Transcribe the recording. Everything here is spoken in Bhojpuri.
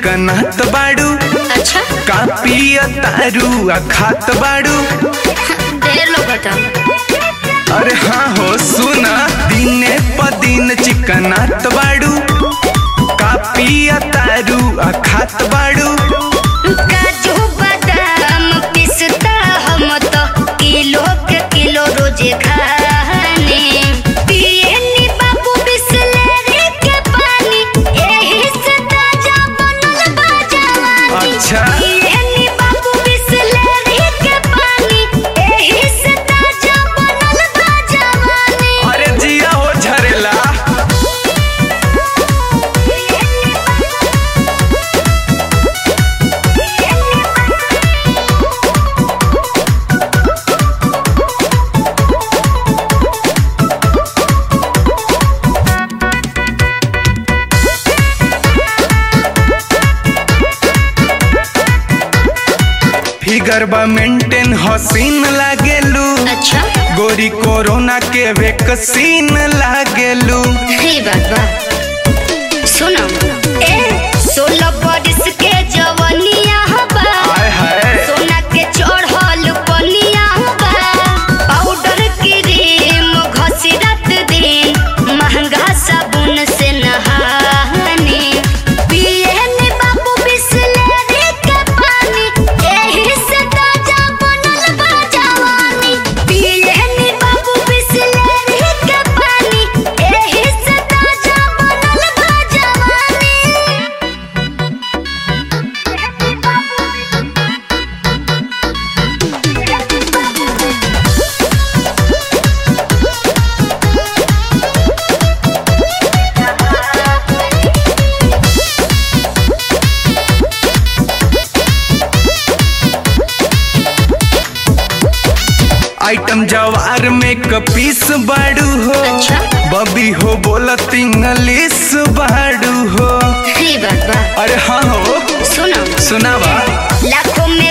चिकनात बाड़ू अच्छा कापिया तारू आ खात बाड़ू ढेर लोग बता अरे हाँ हो सुना दिने प दिन चिकनात बाड़ू कापिया तारू आ खात बाड़ू काजू बादाम पिस्ता हम तो किलो के किलो रोजे खाने पिए नी बाबू बिसलेरी के पानी एही से ताजा बनल बा जवानी अच्छा। पिए नी बाबू बिसलेरी के पानी एही से ताजा बनल बा जवानी अरे जिया हो झरेला फिगर बा मेंटेन हसीन लागेलू अच्छा गोरी कोरोना के वैक्सीन लागेलू हे बाबा सुनो ए सोलह बरिस के जवनिया बा हाय हाय सोना के चढ़ल पनिया बा पाउडर क्रीम घसी रात दिन महंगा साबुन से नहाने पिए ने बाबू बिसलेरी के पानी एही से ताजा बनल बा जवानी पिए ने बाबू बिसलेरी के पानी एही से ताजा बनल बा जवानी आइटम जवार में कपीस बाड़ू हो अच्छा। बबी हो बोलत इंग्लिश बाड़ू हो हे बाबा अरे हाँ हो सुनो सुनावा लाखों में